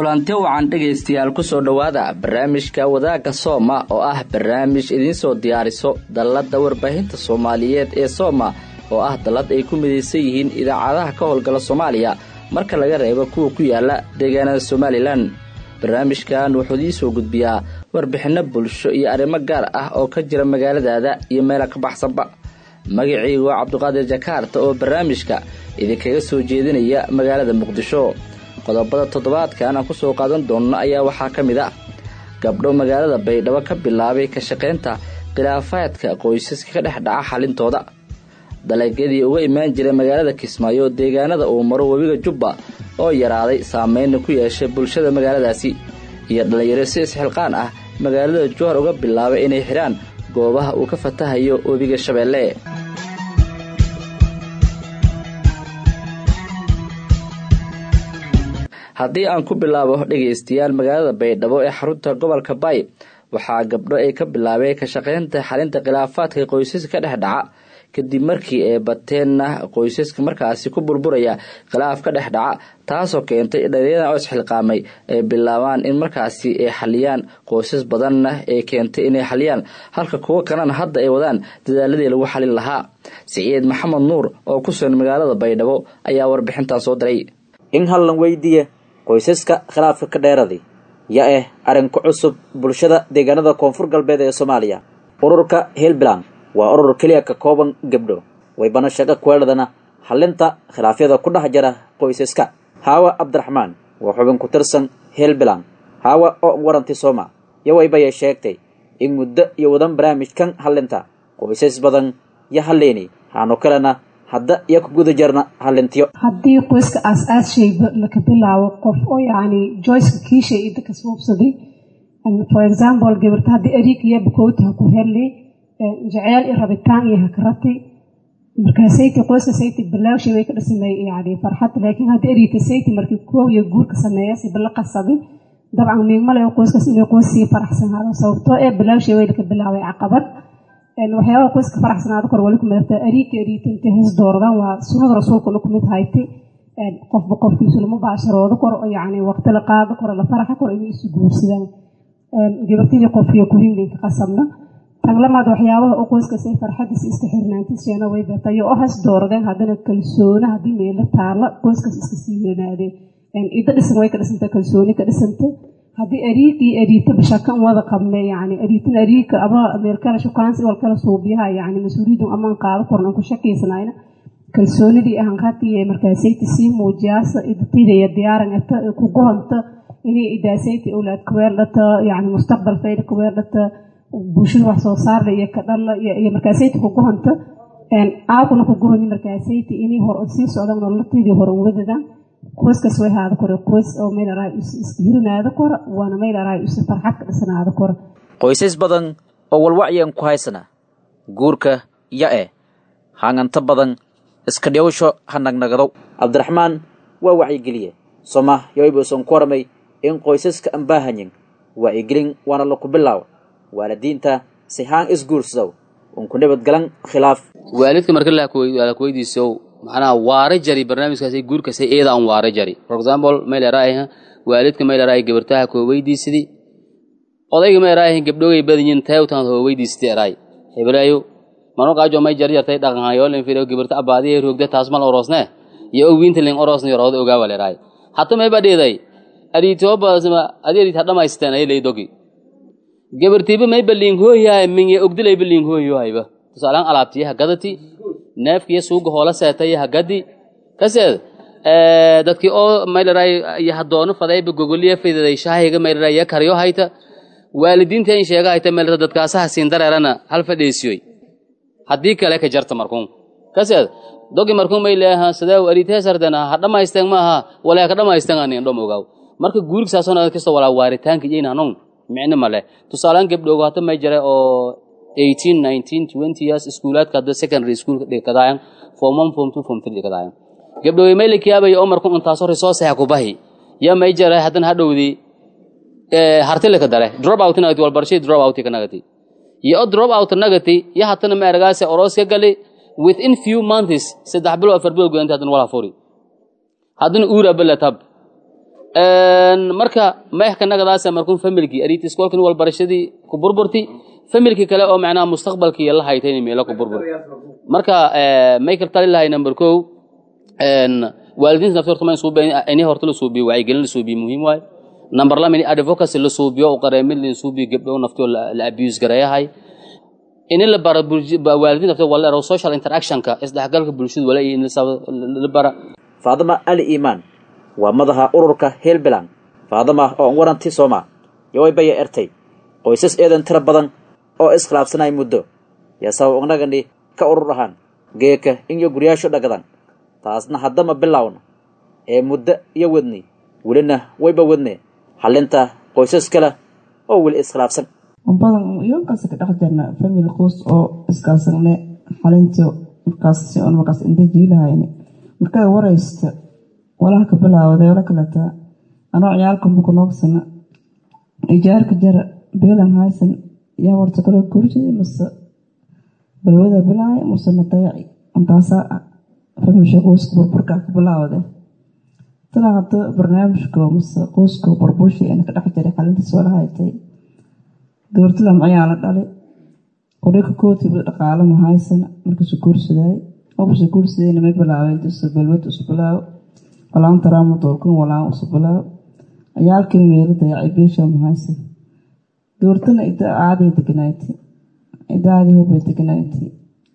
kulanti wacan dhegaystayaal kusoo dhowaada barnaamijka wadaagga sooma oo ah barnaamij idiinsoo diyaariso dalladda warbaahinta soomaaliyeed ee sooma oo ah dallad ay ku midaysan yihiin idaacadaha ka howlgala soomaaliya marka laga reebo kuwa ku yaala deegaanada somalilan barnaamijkan wuxuu idiisoo gudbiyaa warbixinno bulsho iyo arrimo gaar ah oo ka jira magaaladaada iyo meela ka baxsanba magacaygu waa cabduqaadir jakaarta oo barnaamijka idinkaga soo jeedinaya magaalada muqdisho qodobada toddobaadkan aan kusoo qaadan doonno ayaa waxaa ka mid ah gabdho magaalada baydhabo ka bilaabay ka shaqaynta khilaafaadka qoysaska ka dhex dhaca xalintooda dalagyadii uga imaan jiray magaalada kismaayo deegaanada uu maro webiga jubba oo yaraaday saameynna ku yeeshay bulshada magaaladaasi iyo dhallinyaro si isxilqaan ah magaalada jowhar uga bilaabay inay xidhaan goobaha uu ka fatahayo webiga shabeelle haddii aan ku bilaabo dhegaystayaal magaalada baydhabo ee xarunta gobolka bay waxaa gabdho ay ka bilaabeen ka shaqaynta xalinta khilaafaadka qoysaska ka dhex dhaca kadib markii ay bateenna qoysaska markaasi ku burburaya khilaaf ka dhex dhaca taasoo keentay dhallinyada oo isxilqaamay ay bilaabaan in markaasi ay xaliyaan qoysas badanna ay keentay inay xaliyaan halka kuwo kalena hadda ay wadaan dadaaladii lagu xalin lahaa siciid maxamed nuur oo ku sugan magaalada baydhabo ayaa warbixintan soo diray in hallan weydiiye qoysaska khilaafka ka dheeraday ya eh arrinka cusub bulshada deegaanada koonfur galbeed ee soomaaliya ururka hiilbilan waa urur keliya ka kooban gabdho waybana shaqo kuweeladana xallinta khilaafyada ku dhex jira qoysaska haawa cabdiraxmaan waa xubin ku tirsan hiilbilan haawa oo waranti sooma yo waybayay sheegtay in muddo iyo wadan barnaamijkan hallinta qoysas badan yo halleeni haano kalena hadda iyo ku guda jarna hallintiyo haddii qoyska aas-aashayba laka bilaabo qof oo yacni joyceka kiishay iyo dadka suubsaday for example gabarta haddii ariig iyo bakooti ha ku helnay jeceel iyo rabitaan iyo hakarati markaasayti qoyska sayti bilaawshay way ka dhisamay yani farxad laakiin haddii ariigta sayti markii koow iyo guurka sameeya si bala qasaday dabcan miigmale qoyskaas inay qoys sii faraxsanaado sababtoo ee bilaawshay way laka bilaabay caqabad waxyaabaha qoyska faraxsanaado kor wali kumidata ariigka ariigta intay his dooradaan waa sunnada rasuulkuna kumid haytay qofba qofkiisu lama baasharoodo kor yani waqti la qaado kor la faraxa kor inay isu guursadaan gabartidii qofkiyo kuhinlinka qasabna tanglamaad waxyaabaha u qoyskaas ay farxadiisa iska xirnaantiisheena way batayo oo has dooradeen haddana kalsoona haddii meelo taalla qoyskaas iska sii weynaadeen iddo dhisan way ka dhisanta kalsooni ka dhisanta haddii ariigii ariita bashakan wada qabne yani ariitan ariigka ama meelkala shukaansi walkala suubiyaha yani mas-uuliyadun amaan qaado korna ku shakiysnayna kalsoonidii ahanqatiye markaasayti sii muujiyaasa idatidaya diyaaranata ku gohanta inay idaasayti owlaad kaweerdhata yani mustaqbal fayda kaweerdhata bulshada wax soo saarla iyo kadhala iyo markaasayti ku gohanta aakuna ku gohoni markaasayti inay hor sii socdaan nololatiidii hore wadadaan qoyskaas way haada kore qoys oo meel araa isdirinaada kora waana meel araa is farxad ka dhisanaada kora qoysas badan oo walwacyan ku haysana guurka ya eh hanganta badan iska dhiyawsho ha nagnagadow cabdiraxmaan waa wacyigeliye soma yoybuusan ku warmay in qoysaska aan baahanyin wacyigelin waana laku bilaaw waalidiinta si haan isguursadow un ku nabadgalan khilaaf waalidka marka lakuweydiisow macnaha waare jari barnaamijkaas guurkasa eeda aan waare jari for example mayleraaha waalidka mayleraaha gabartaha koo weydiisidi odayga mayleraaha gabdhogay badanyin tayawtan hoo weydiisidi eraay hebraayo mano qaajo may jar jartay dhaqanhayoolin fido gabarta abaadiye roogda taas mal orosne iyo owiinta ling orosna yorooda ogaawa leraay hata mayba dheeday adiitobasma adi adiit hadhamaysteen ay leydogi gabartiiba mayba liinghooyahay minye ogdilayba liinghooyohayba tusaalaan alaabtiyaha gadati neefkiyo suuga hoola seetayaha gadi kaseed dadkii oo maylaray yahadoono fadayba gogoliya fidaday shaahiga maylaray ya karyo hayta waalidiinta in sheega hayta maylara dadkaasaha siin dareerana hal fadheesiyoy haddii kale ka jarta markuun kaseed dogi markuun may leeha sidee ariiteesardena ha dhamaysteen maaha walaa ka dhamaysteen anin dhom ogaaw marka guurigsaasoo naad kasta walaa waaritaanka iyayna hanon micno male tusaalaan gabdhoogo hata may jare oo eighteen nineteen twenty years iskuulaadka hadda secondary school dhikadaayan form one form two form three dhikadaayan gabdhooge may lakiyaabaya oo markuun intaasoo resourceha ku bahi ya may jare haddana hadhowdii hartilika dare drop out nagati walbarashay drop out ka nagati iyo o drop out nagati ya hatana ma eragaase oros ka gali within few months saddex bilo afar bilo gudanta haddana wala furi haddana uura bala tab marka meexka nagadaasa markun familkii ariiti iskoolkin walbarashadii ku burburti familkii kale oo macnaha mustaqbalkii la haytayna meelo ku burbur marka michael tali lahay number kow waalidiinta nafta horta ma ini horta la suubiyo wacyigelin la suubiyo muhiim waaye number lama ini advocacy la suubiyo u qareemid la suubiyo gabdho naftoo la abuse gareeyahay ini la bara waalidiin nafta wala ero social interactionka isdhexgalka bulshada wala in la bara faadama ali iimaan waa madaxa ururka hiilbilan faadama oo an waranti sooma yoway ertay qoysas eedan tiro badan oo iskhilaafsanay muddo yaa sabab ugnagani ka urur ahaan geeka inyo guryaasho dhagadan taasna haddama bilowna ee muddo iyo wadni welina wayba wadne xallinta qoysas kale oo weli iskhilaafsan badan iyoonkaas ka dhex jirna family qoys oo iskaalsanne xalintii markaas si on markaas inta jiilahayni markay waraysta walaha ka bilaawday wala kaleta anoo ciyaalka mukunoogsana ijaarka jara beelan haysan yaa warta kale gurjay mase balwada bilaay mase nadayaci intaasaa familsha qoyska burburka ka bilaawde tana hadda barnaamijka mase qoyska burburshi ina ka dhex jiray xalintiis wala haytay gabartila macayaa la dhalay odhayka kootiba dhaqaalo ma haysan markiisu guursaday obse guursadayna may bilaabay intiisu balwad isu bilaawo walaan taraamo doolkan walaan isu bilaawo ciyaalkii meelo dayacay beesha ma haysan gabartana ida aaday deganayti idaadii hubay deganayti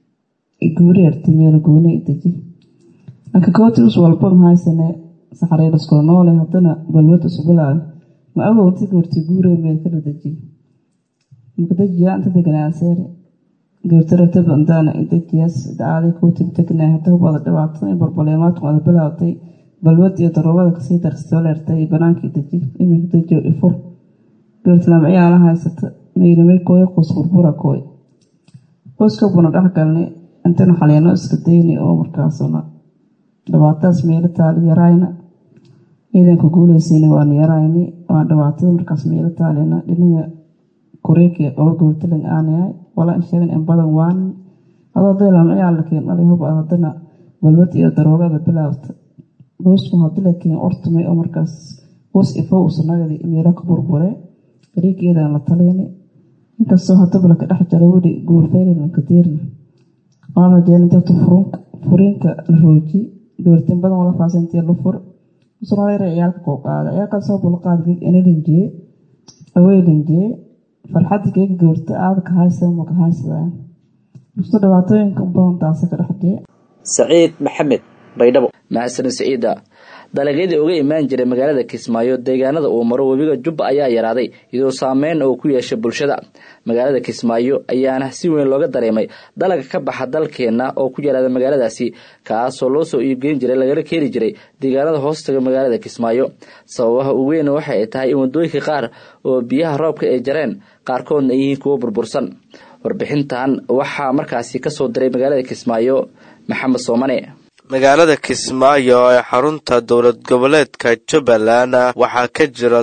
guuri arti meelo gooni ideji laakiin kooti us walba ma haysane saxariiriskoo noole haddana balwad isu bilaawo ma awowti gabarti guure meel kala dejiy mukadajiya inta deganaaseere gabartarataba indaana idajiyaas idaaday kuutib degnaa hadda hubada dhibaato in barbaleymaadku wada bilaawtay balwad iyo daroobada kasii darsatoo leertay iyo banaankii deji iminka dejiyo ifur gabartilaam ciyaala haysata mayrimay kooy qoys burbura kooy qoyska buna dhex galnay intaynu xaliino iska dayni oo markaasuna dhibaatadaas meelo taali yarayna ciidanka guuleysayna waanu yarayni waa dhibaatada markaas meelo taalina dhinaga kureekiya qaba goortalan aanayahay walaa sheegan in badan waan adoo daylam ciyaal lakiin dhalay hub haddana balwad iyo daroogada bilaabta boosku hadii lakiin ortumay oo markaas boos ifo usanagadi meelo ka burbure gareegeedan la taleyni inkastoo hadaba laka dhex jara weli guurfeylanka diirna waan rajeena dabta furiinka la rooji gabartin badan wala faasintiya la fur usnadayra ciyaalka koo qaada ciyaalkaasoo bulqaad inalinjee aweylinjee farxadda geega gabarta aada ka haysan ma ka haysadaan musto dhibaatooyinka badan taasa ka dhexjee saciid maxamed baydhabo mahadsan siciida dalagyadii uga imaan jiray magaalada kismaayo deegaanada uu maro webiga jubba ayaa yaraaday iyadoo saameyn oo ku yeeshay bulshada magaalada kismaayo ayaana si weyn looga dareemay dalaga ka baxa dalkeenna oo ku yaraada magaaladaasi kaasoo loo soo iibgeyn jiray lagala keeni jiray deegaanada hoostaga magaalada kismaayo sababaha ugu weyn waxa ay tahay in wadooyinka qaar oo biyaha roobka ay jareen qaarkoodna ay yihiin kuwo burbursan warbixintan waxaa markaasi kasoo diray magaalada kismaayo maxamed soomane magaalada kismaayo ee xarunta dowlad goboleedka jubbaland waxaa ka jira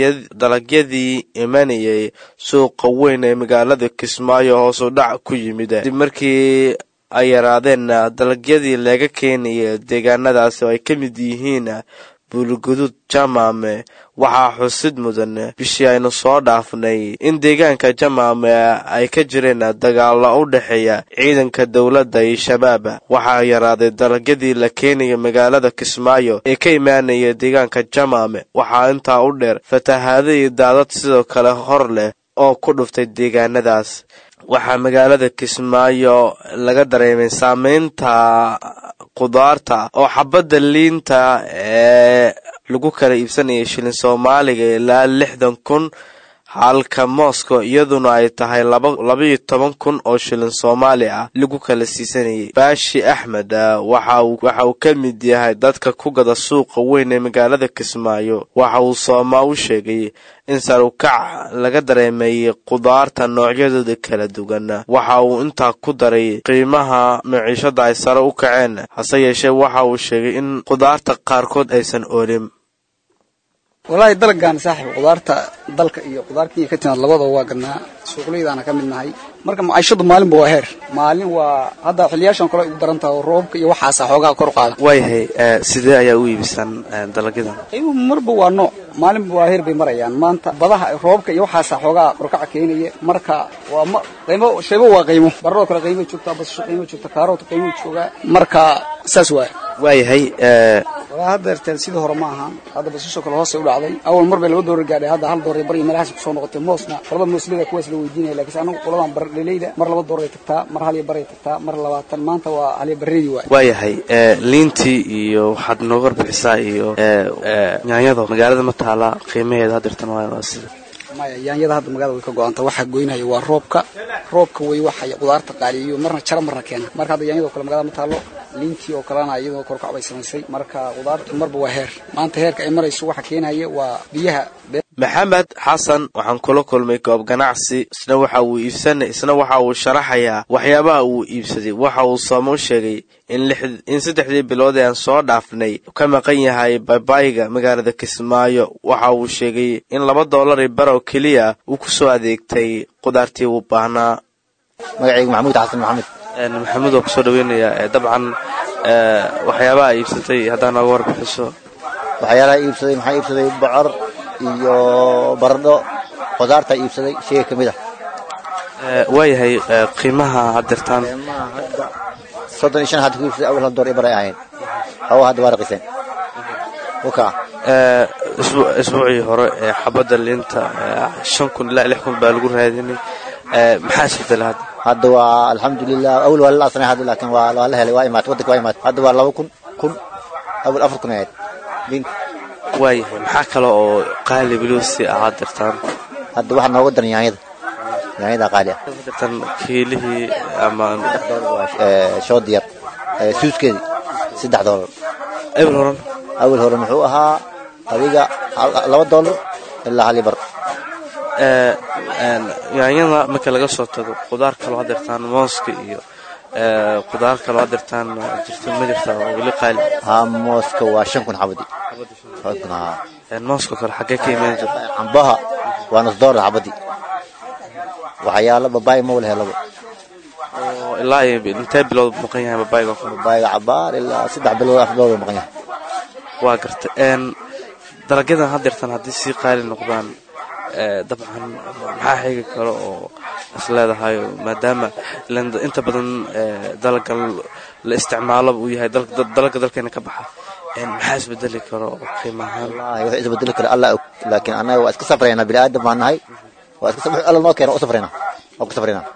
dalagyadii imanayay suuqa weyn ee magaalada kismaayo hoos u dhac ku yimid dib markii ay yaraadeen dalagyadii laga keenaya deegaanadaasi oo ay ka mid yihiin buulgudud jamaame waxaa xusid mudan bishii aynu soo dhaafnay in deegaanka jamaame ay ka jireen dagaalo u dhexeeya ciidanka dowladda iyo shabaab waxaa yaraaday dalagyadii la keenaya magaalada kismaayo ee ka imaanaya deegaanka jamaame waxaa intaa u dheer fatahaado iyo daadad sidoo kale hor leh oo ku dhuftay deegaanadaas waxaa magaalada kismaayo laga dareemay saameynta qudaarta oo xabadda liinta ee lagu kala iibsanayay shilin soomaaliga ilaa lixdan kun halka moscow iyaduna ay tahay labaiyo toban kun oo shilin soomaali ah lagu kala siisanayay baashi axmed waxa uu ka mid yahay dadka ku gada suuqa weyn ee magaalada kismaayo waxa uu soomaa u sheegay in sarukac laga dareemayay qudaarta noocyadooda kala duwan waxa uu intaa ku daray qiimaha maciishada ay sare u kaceen hase yeeshee waxa uu sheegay in qudaarta qaarkood aysan oolin wallaahi dalgan saaxiib qudaarta dalka iyo qudaar kenya ka timaad labadaba waa gadnaa suuqleydaana ka mid nahay marka maciishadu maalinba waa heer maalin waa hadda xiliyaashan kale ugu daran taha oo roobka iyo waxaasa xoogaa kor u qaada waayahay sidee ayaa u iibisaan dalagyadan qiimuhu marba waa nooc maalinba waa heer bay marayaan maanta badaha roobka iyo waxaasa xoogaa korkaca keenaya marka waa ma qiimo shaybo waa qiimo baradoo kale qiimo joogtaa basasho qiimo joogta kaaroota qiimo joogaa marka saas waay waayahay walaa hadda erteen sidii hore ma ahaan hadda basasho kale hoosay u dhacday awal mar bay laba doorar gaadhay hadda hal doorar bari meelahaas kusoo noqotay moosna qolada mooslida kuwaas la weydiinaya laakiin anagu qoladan barleleyda mar laba dooray tagtaa mar hal iyo baray tagtaa mar labaatan maanta waa hal iyo bareedii waay waayahay liintii iyo waxaad nooga warbixisaa iyo nyaanyada magaalada ma taala qiimaheeda hadeertan waa sida maya yaanyada hadda magaalada way ka go-anta waxaa goynaya waa roobka roobka way waxay qudaarta qaaliyo marna jara marna keena marka hadda yaanyada oo kale magaalada ma taalo liintii oo kalena iyadoo korkac bay samaysay marka qudaartu marba waa heer maanta heerka ay marayso waxa keenaya waa biyaha maxamed xasan waxaan kula kulmay goob ganacsi isna waxa uu iibsanay isna waxa uu sharaxayaa waxyaabaha uu iibsaday waxa uu sooma u sheegay in saddexdii bilood ee aan soo dhaafnay ka maqan yahay babayga magaalada kismaayo waxa uu sheegay in laba doolari barow keliya uu ku soo adeegtay qudaartii uu baahnaa magacaygu maxamuud xasan maxamed maxamuud waa kusoo dhaweynayaa dabcan waxyaabaha iibsatay haddaa nooga warbixiso waxyaalaha iibsaday maxaa iibsaday bocor iyo baradho qudaarta iibsaday shey ka mid ah waayahay qiimaha hadeertaan soddon iyo shan hadda ku iibsaday awal hal door ibar ay ahayn hawa hadda waa raqiseen waka isbuucii hore ee xabadda liinta shan kun ilaa lix kun baa lagu raadinay maxaa isbedela hadda hadda waa alxamdulilah awal waa la asnay hadda laakiin waa waa la helay waa imaatay waddanka waa imaatay hadda waa laba kun kun awal afar kun ahayd liinta waayahay maxaa kale oo qaali weliba si ahaa dirtaan hadda waxaa nooga daran yaanyada yaanyada qaali ah dirtan kiilihii ama shood yar suuskeedii saddex doolar ebil horan awal hore muxuu ahaa adiga laba doolar ilaa hal bar yaanyada marka laga soo tago qudaar kaloo hadirtaan mooska iyo qudaar kaloo hadirtaan jirta ma jirta oo weli qaali haa mooska waa shan kun xabadii mooska kale xaggee ka imaan jirta cambaha waa nus doolar xabadii waxyaalo babaay ma wala helaba oo ilaa intee bilood maqan yahay babaayga babaayga cabaar ilaa saddex bilood afar bilood maqan yahay waa garta dalagyadan hadeertan haddii sii qaali noqdaan dabcan maxaa xigi karo oo is leedahay maadaama inta badan dalaga la isticmaalo uu yahay dalaga dalkeena ka baxa maxaa isbedeli karo qiimahaan wallahi wax isbedeli karo allah og laakiin annaga waa iska safraynaa bini aadam baan nahay waa iska alla noo keena u safraynaa waa ku safraynaa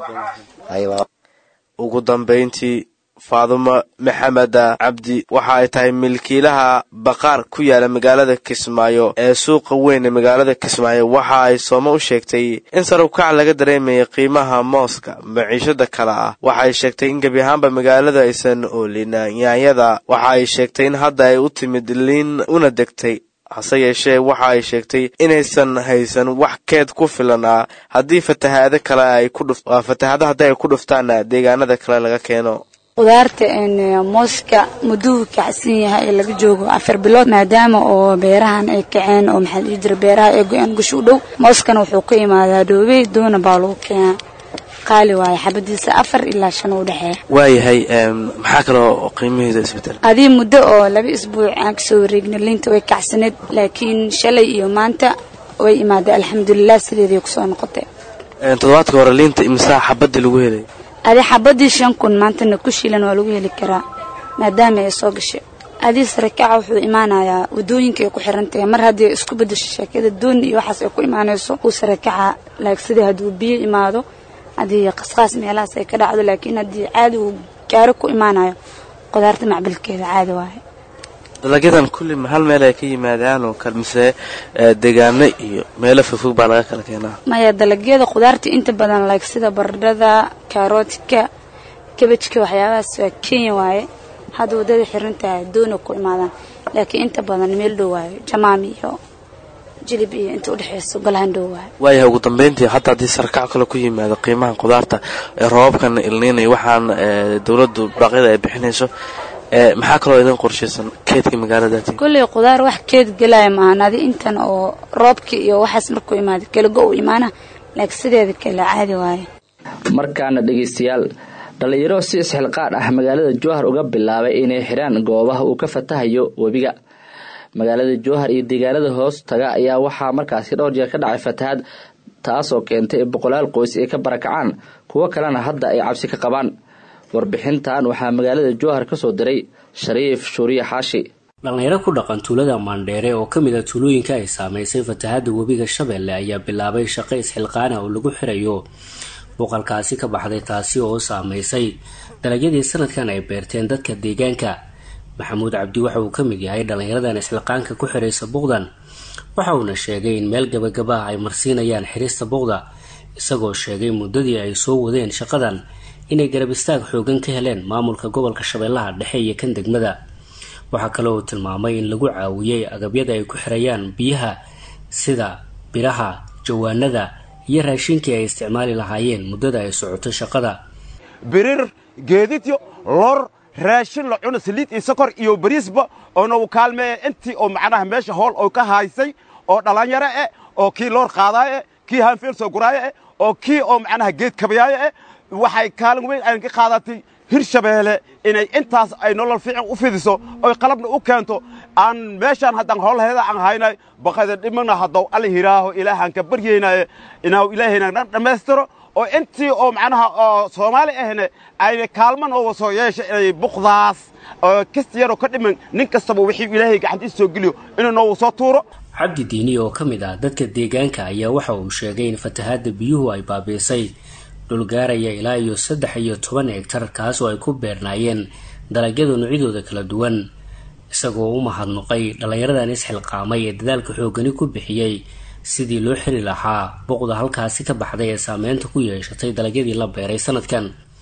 ugu dambayntii faadumo maxamed cabdi waxa ay tahay milkiilaha baqaar ku yaala magaalada kismaayo ee suuqa weyn ee magaalada kismaayo waxa ay sooma u sheegtay in sarubkac laga dareemayay qiimaha mooska maciishada kale ah waxa ay sheegtay in gebi ahaanba magaalada aysan oolin yaanyada waxa ay sheegtay in hadda ay u timid liin una degtay hase yeeshee waxa ay sheegtay inaysan haysan wax keed ku filan ah haddii fatahaado kale ay ku dhuf fatahaado haddii ay ku dhuftaan deegaanada kale laga keeno qudaarta mooska mudduu kacsan yahay ee laga joogo afar bilood maadaama oo beerahan ay kaceen oo maxaa dhihi jira beeraha ay go-een gushi u dhow mooskana wuxuu ka imaadaa dhoobey doona baa lagu keenaa qaali waaye xabadiisa afar ilaa shan u dhexeeya waayahay maxaa kaloo qiimaheeda isbedel adii muddo oo laba isbuuc aan kasoo wareegna liinta way kacsaneed laakiin shalay iyo maanta way imaaday alxamdulilah sideeday kusoo noqotay toddobaadka hore liinta imsaa xabadii lagu helay adi xabadii shan kun maantana ku shiilan waa lagu heli karaa maadaama ay soo gashay adii sarakaca wuxuu imaanayaa wadooyinka ay ku xiran tahay mar haddii ay isku bedasho sheekada dooni iyo waxaas ay ku imaanayso uu sarakaca laag sidii hadduu biyo imaado haddii qasqaas meelahaas ay ka dhacdo laakiin haddii caadi uu gaaro ku imaanayo qudaarta macbilkeeda caadi waaye dalagyadan kulli ma hal meel ay ka yimaadaan oo kale mise deegaano iyo meelo fogfog baa laga kala keenaa maya dalagyada qudaarta inta badan like sida baradhada kaarootka kabajka waxyaabahaas waa kenya waaye hadda waddada xiran tahay doona ku imaadaan laakiin inta badan meel dhow waayo jamaami iyo jilib iyo inta udhexeyso golahan dhow waayo waayahay ugu dambeyntii hataa haddii sarakac kale ku yimaado qiimaha qudaarta ee roobabkan ilniinaya waxaan dowladdu baaqyada ay bixinayso maxaa kaloo idin qorshaysan keedka magaaladaati kulley qudaar wax keed gelaya maahan adi intan oo roobka iyo waxaas markuu imaado kalago u imaana laakiin sideeda kale caadi waaye markaana dhegaystayaal dhallinyaro si isxilqaan ah magaalada jowhar uga bilaabay inay xidhaan goobaha uu ka fatahayo webiga magaalada jowhar iyo deegaanada hoos taga ayaa waxaa markaasi dhowr jeer ka dhacay fatahaad taasoo keentay in boqolaal qoys ay ka barakacaan kuwo kalena hadda ay cabsi ka qabaan warbixintan waxaa magaalada jowhar ka soo diray shariif shuuriye xaashi dhallinyaro ku dhaqan tuulada maandheere oo ka mid a tuulooyinka ay saamaysay fatahaadda webiga shabeelle ayaa bilaabay shaqo isxilqaana oo lagu xirayo boqolkaasi ka baxday taasi oo saamaysay dalagyadii sanadkan ay beerteen dadka deegaanka maxamuud cabdi waxa uu ka mid yahay dhallinyaradan isxilqaanka ku xiraysa buqdan waxa uuna sheegay in meel gabagaba ah ay marsiinayaan xirista buqda isagoo sheegay muddadii ay soo wadeen shaqadan inay garab istaag xoogan ka heleen maamulka gobolka shabeellaha dhexe iyo kan degmada waxaa kale uu tilmaamay in lagu caawiyey agabyada ay ku xirayaan biyaha sida biraha jawaanada iyo raashinkii ay isticmaali lahaayeen muddada ay socoto shaqada birir geedidyo lor raashin la cuno saliid iyo sokor iyo bariisba oona u kaalmeeya intii oo macnaha meesha howl oo ka haysay oo dhallinyaro eh oo kii loor qaadaayo eh kii haanfeel soo guraayo eh oo kii oo macnaha geed kabayaayo eh waxay kaalin weyn aynan ka qaadatay hirshabeelle inay intaas ay nolol fiican u fidiso oy qalabna u keento aan meeshaan haddaan howlheeda aan haynay baqayda dhimana haddow alla hiraaho ilaahaan ka baryaynaye inuu ilaahayna dhan dhammaystiro oo intii oo macnaha oo soomaali ahne ayna kaalman oo soo yeesha inay buqdaas oo kasta yaroo ka dhiman nin kastaba wixii ilaahay gacantiisa soo geliyo inuu noogu soo tuuro cabdi diini oo ka mid ah dadka deegaanka ayaa waxa uu sheegay in fatahaadda biyuhu ay baabiisay dhulgaaraya ilaa iyo saddex iyo toban hegtar kaas oo ay ku beernaayeen dalagyada noocyadooda kala duwan isagoo u mahadnuqay dhallinyaradan isxilqaamay ee dadaalka xoogani ku bixiyey sidii loo xiri lahaa buqda halkaasi ka baxday ee saameynta ku yeeshatay dalagyadii la beeray sanadkan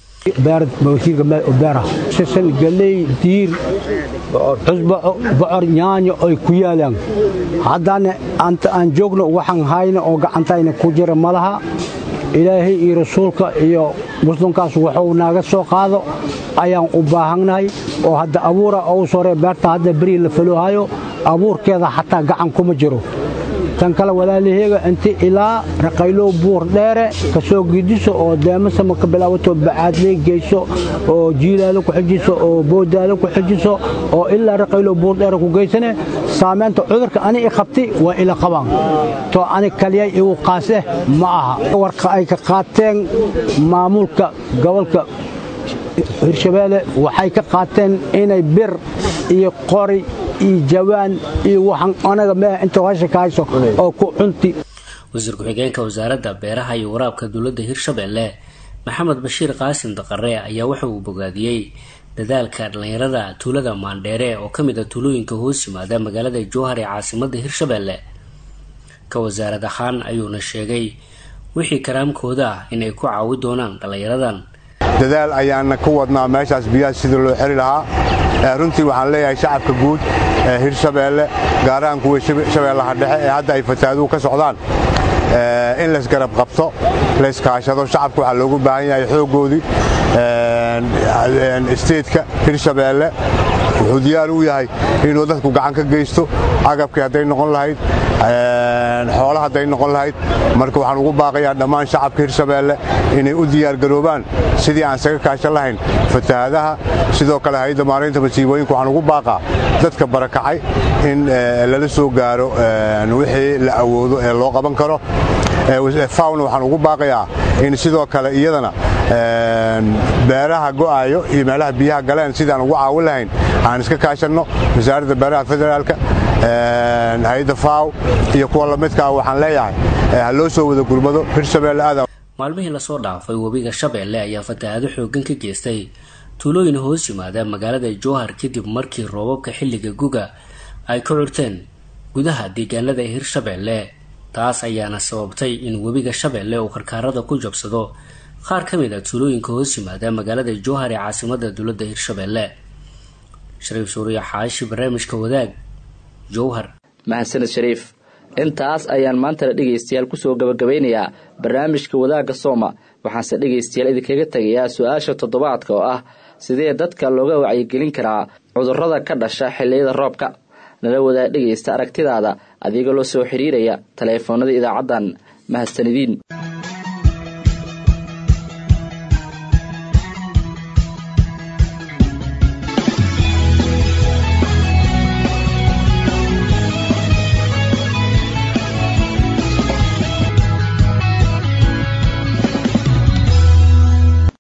sisan galey diir cusbo bocor yaanyo ay ku yaalaan haddana anta aan joogno waxaan hayna oo gacantayna ku jira malaha ilaahay iyo rasuulka iyo muslimkaas wuxuu naaga soo qaado ayaan u baahannahay oo hadda abuura ou sore beerta hadda berii la faloohayo abuurkeeda xataa gacan kuma jiro tan kale walaalaheega inti ilaa raqaylow buur dheere ka soo gidiso oo deemasama ka bilaabato bacaadley geyso oo jiilaalo ku xijiso oo boodaalo ku xijiso oo ilaa raqaylow buur dheere ku geysane saamaynta cudurka ani i qabtay waa ila qabaan to ani kaliyay igu qaaseh ma aha warka ay ka qaateen maamulka gobolka hirshabeelle waxay ka qaateen inay bir iyo qori iyo jawaan iyo waxaan anaga meeh inta hasha ka hayso oo ku cunti wasiir ku-xigeenka wasaaradda beeraha iyo waraabka dowladda hirshabeelle maxamed bashiir qaasim daqare ayaa waxa uu bogaadiyey dadaalka dhallinyarada tuulada maandheere oo ka mid a tuulooyinka hoos yimaada magaalada jowhar ee caasimadda hirshabeelle ka wasaarad ahaan ayuuna sheegay wixii karaamkooda ah inay ku caawi doonaan dhallinyaradan dadaal ayaana ku wadnaa meeshaas biyaha sidii loo xeli lahaa runtii waxaan leeyahay shacabka guud ee hirshabeelle gaar ahaan kuwa shabeellaha dhexe ee hadda ay fataaduhu ka socdaan in laysgarab qabto layskaashado shacabka waxaa loogu baahan yahay xooggoodii isteedka hirshabeelle wuxuu diyaar u yahay inuu dadku gacan ka geysto agabkii hadday noqon lahayd xoola hadday noqon lahayd marka waxaan ugu baaqayaa dhammaan shacabka hirshabeelle inay u diyaargaroobaan sidii aan isaga kaashan lahayn fatahaadaha sidoo kale hay-adda maaraynta masiibooyinka waxaan ugu baaqaa dadka barakacay in lala soo gaaro wixii la awoodo ee loo qaban karo fawna waxaan ugu baaqayaa in sidoo kale iyadana beeraha go'aayo iyo meelaha biyaha galeen sidaan ugu caawin lahayn aan iska kaashanno wasaaradda beeraha federaalka hay-adda faw iyo kuwa lamidkaa waxaan leeyahay ha loo soo wada gurmado hirshabeelle aada maalmihii lasoo dhaafay webiga shabeelle ayaa fatahaado xoogan ka geystay tuulooyin hoos yimaada magaalada jowhar kadib markii roobabka xilliga guga ay ka curteen gudaha deegaanada hirshabeelle taas ayaana sababtay in webiga shabeelle uu karkaarada ku jabsado qaar ka mid a tuulooyinka hoos yimaada magaalada jowhar ee caasimada dowladda hirshabeelle shariif suuriya xaashi barnaamijka wadaag jowhar mahadsaned shariif intaas ayaan maantana dhegaystayaal kusoo gabagabeynayaa barnaamijka wadaagga sooma waxaanse dhegaystayaal idinkaga tegayaa su-aasha toddobaadka oo ah sidee dadka looga wacyigelin karaa cudurrada ka dhasha xilliyada roobka nala wadaa dhegaysta aragtidaada adigoo la soo xiriiraya taleefoonada idaacaddan mahadsanidin